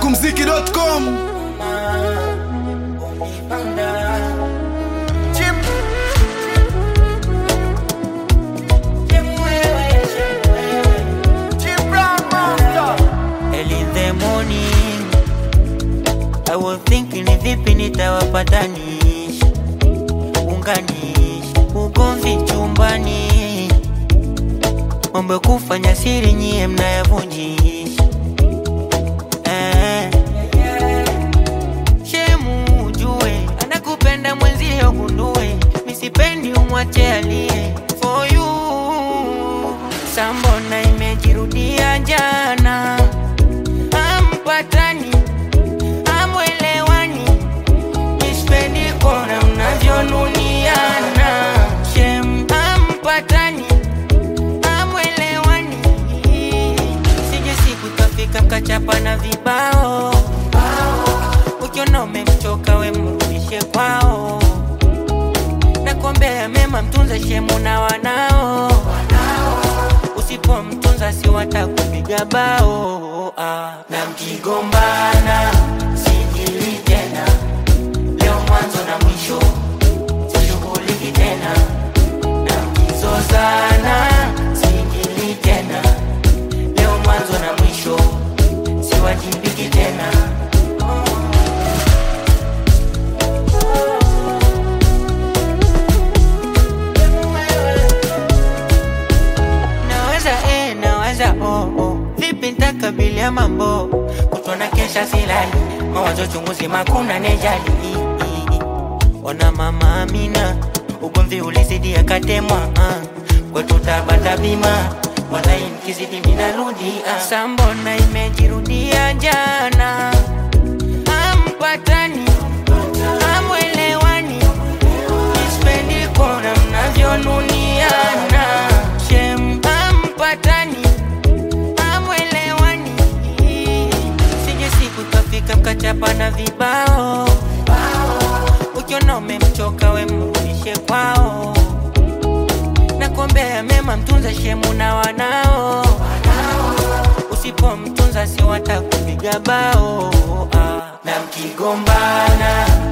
smokumziki.com Early in the morning I was thinking ni vipi nitawapatanisha unganisha ugomvi chumbani mambo ya kufanya siri nyie mnayavunjisha eh. Shemu ujue anakupenda mwenzio gundue misipendi umwache alie for you sambona imejirudia jana ampatani amwelewani nispendi kona mnavyonuniana shem ampatani amwelewani sije siku tafika mkachapa na vibao ukiona umemchoka we mrudishe kwao nakuombea mema mtunze shemu na wanao usipomtunza si watakupiga bao ah. na mkigombana sijili tena leo mwanzo na mwisho sishughuliki tena na mkizozana sijili tena leo mwanzo na mwisho siwajibiki tena naweza eh, naweza oh, oh. vipi ntakabilia mambo kutona kesha silali mawazo chunguzi makuna nejali ona mama amina ugomvi ulizidi akatemwa uh. kwetu tabata bima walai nikizidi minarudi uh. sambona imejirudia jana ampatani amwelewani Nispendi kuona mnavyonuniana Shem ampatani amwelewani Sije siku tafika mkachapa na vibao Ukiona umemchoka we mrudishe kwao Nakuombea mema mtunze shemu na wanao Usipomtunza si watakupiga bao ah. Na mkigombana